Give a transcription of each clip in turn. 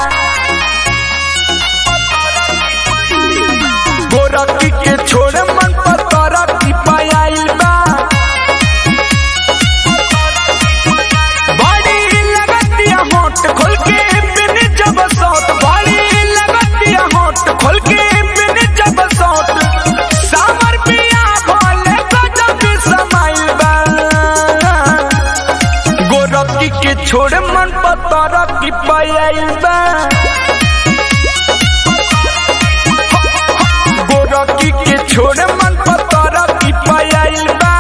गोरखी के छोड़े मन पर तोरा की पायल बा बड़ी लगतिया होट खोल के बिन जब सौत बड़ी लगतिया होट खोल के बिन जब सौत सामर पिया भोले गजब समाइल बा गोरखी के छोड़े मन पर तोरा की पायल बा गोरखी के छोड़े मन पर तोरा की पायल बा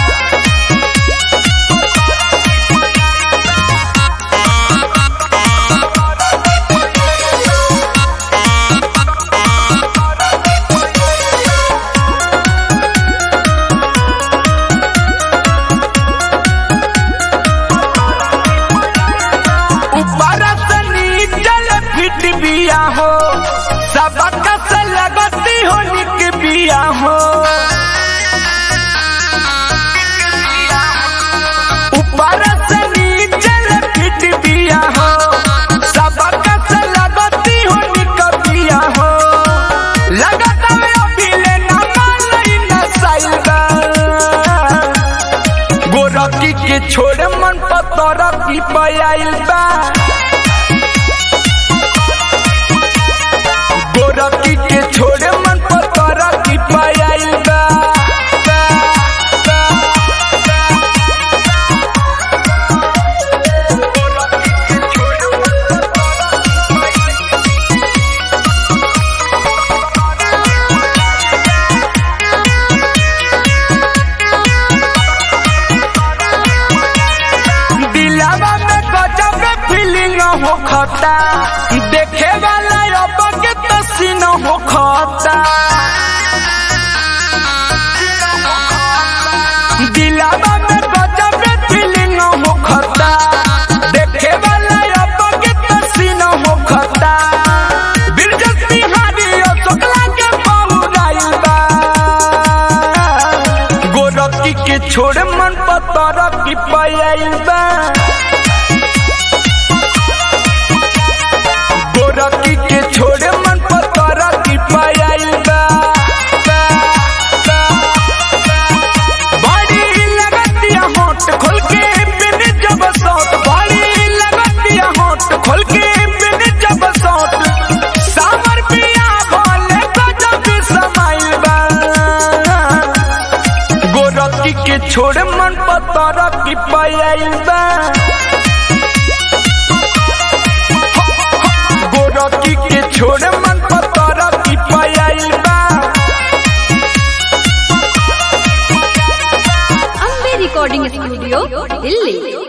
ऊपर से नीचल फिट बिया हो सबक से लगती हो निक बिया हो ऊपर से नीचल फिट बिया हो सबक से लगती हो निक बिया हो लगत में अभी लेना मालई न साइबा गोरखी के छोड़े मन पर तोरा की पायल बा गोरखी के छोड़े मन पर तोरा की पायल बा दिलावा में गजब फीलिंग हो खता देखे वाला अब के तसीन हो खता दिलावा में गजब फीलिंग हो खता देखे वाला अब के तसीन हो खता बिरजत बिहारी और शुक्ला के बहुराइल बा गोरखी के छोड़े मन पर तोरा की पायल बा गोरखी के छोड़े मन पर तोरा की पायल बा बड़ी लगतिया होट खोल के बिन जब सौत बड़ी लगतिया होट खोल के बिन जब सौत सामर पिया भोले गजब समाइल बा गोरखी के छोड़े मन पर तोरा की पायल बा गोरखी के छोड़े मन पर तोरा की पायल बा अम्बे रिकॉर्डिंग स्टूडियो दिल्ली